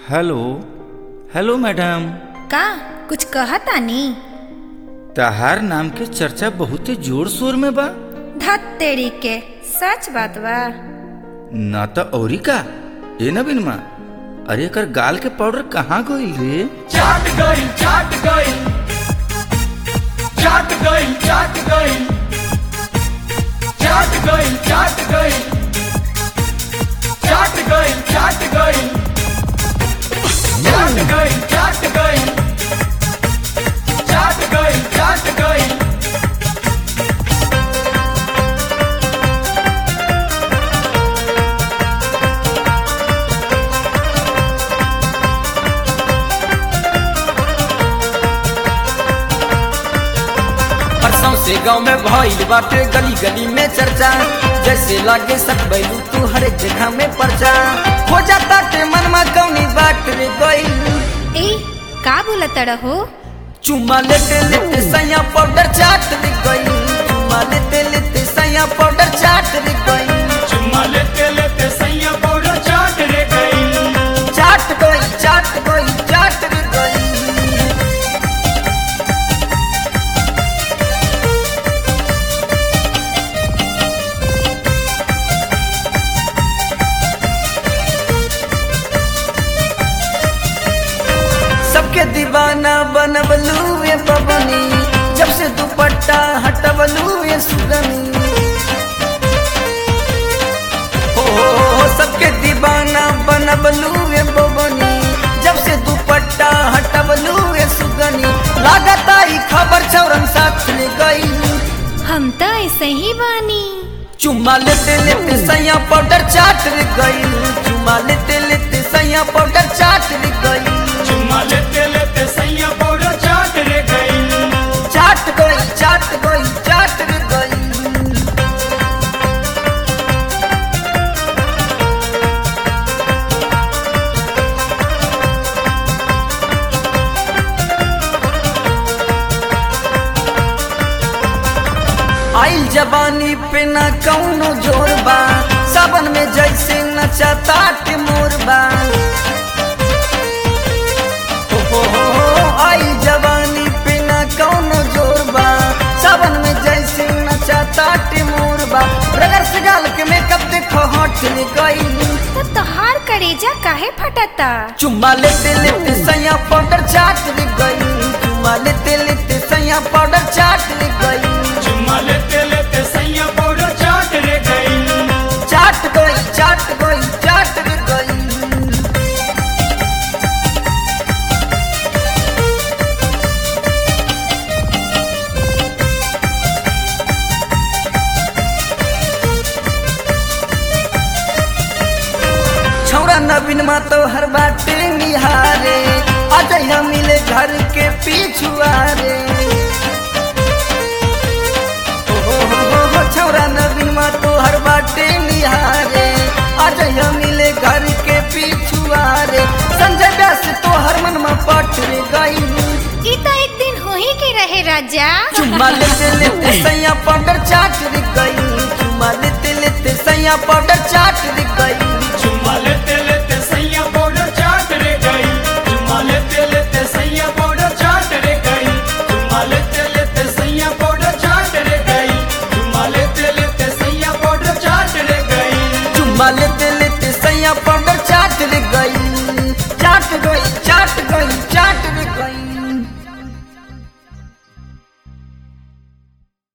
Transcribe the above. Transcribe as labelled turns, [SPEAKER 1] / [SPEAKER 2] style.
[SPEAKER 1] hello hello madam
[SPEAKER 2] का कुछ कहतानी
[SPEAKER 1] तहार नाम के चर्चा बहुते जोर शोर में बा
[SPEAKER 2] धत तेरी के सच बात बा
[SPEAKER 1] ना तो औरी का ए नवीन माँ अरे एकर गाल के पाउडर कहाँ गइल रे
[SPEAKER 3] चाट गई चाट गई चाट गई चाट गई चाट गई चाट गई चाट गई चाट गई चाट गई चाट गई चाट गई चाट गई
[SPEAKER 4] परसों से गांव में भइल बाटे गली गली में चर्चा जैसे लागे सक बैलू तू हर एक जगह में पर्चा हो जाता के मन में कौनी बात रे गई
[SPEAKER 2] ए का बोलत रहो
[SPEAKER 4] चुम्मा लेते लेते सैया पाउडर चाट रे गई चुम्मा लेते लेते सैया पाउडर चाट रे गई
[SPEAKER 3] चुम्मा लेते लेते सैया पाउडर चाट रे गई
[SPEAKER 4] चाट गई चाट गई चाट रे गई सबके दीवाना बनबलू ये बबनी जब से दुपट्टा हटबलू ये सुगनी हो हो, हो, सबके दीवाना बनबलू ये बबनी जब से दुपट्टा हटबलू ये सुगनी लागता ही खबर चौरन साथ ले गई
[SPEAKER 2] हम तो ऐसे ही बानी
[SPEAKER 4] चुम्मा लेते लेते सैया पाउडर चाट रे गई चुम्मा लेते लेते सैया पाउडर चाट रे गई
[SPEAKER 3] चुम्मा लेते लेते सैया पाउडर चाट रे गई
[SPEAKER 4] चाट गई चाट गई चाट रे गई आइल जवानी पे न कौनो जोर बा सावन में जैसे नचाता के मोर बा हो, हो, हो, हो, आइल जवानी पे न कौनो जोर बा सावन में जैसे नचाता के मोर बा रगर से गाल के मेकअप देखो हट ले गई
[SPEAKER 2] तो तोहार करेजा काहे फटता
[SPEAKER 4] चुम्मा लेते लेते सैया पाउडर चाट ले गई चुम्मा लेते लेते सैया पाउडर चाट ले गई
[SPEAKER 3] चुम्मा लेते लेते सैया पाउडर चाट रे गई
[SPEAKER 4] चाट गई चाट गई चाट रे गई छौरा नवीन मा तो हर बाटे निहारे आज हम मिले घर के पिछुआरे हो, हो, हो, हो, हो, छौरा नवीन मा तो हर बाटे निहारे आज हम मिले घर के पिछुआरे संजय व्यास तो हर मन में पट रे गई
[SPEAKER 2] ई तो एक दिन हो ही के रहे राजा
[SPEAKER 4] चुम्मा लेते लेते सैया पाउडर चाट रे गई चुम्मा लेते लेते सैया पाउडर चाट रे गई
[SPEAKER 3] चुम्मा लेते लेते सैया पाउडर चाट रे गई चुम्मा लेते लेते सैया पाउडर चाट रे गई चुम्मा लेते लेते सैया पाउडर चाट रे गई चुम्मा लेते लेते सैया पाउडर चाट रे गई
[SPEAKER 4] चुम्मा लेते लेते सैया पाउडर चाट रे गई चाट गई चाट गई चाट रे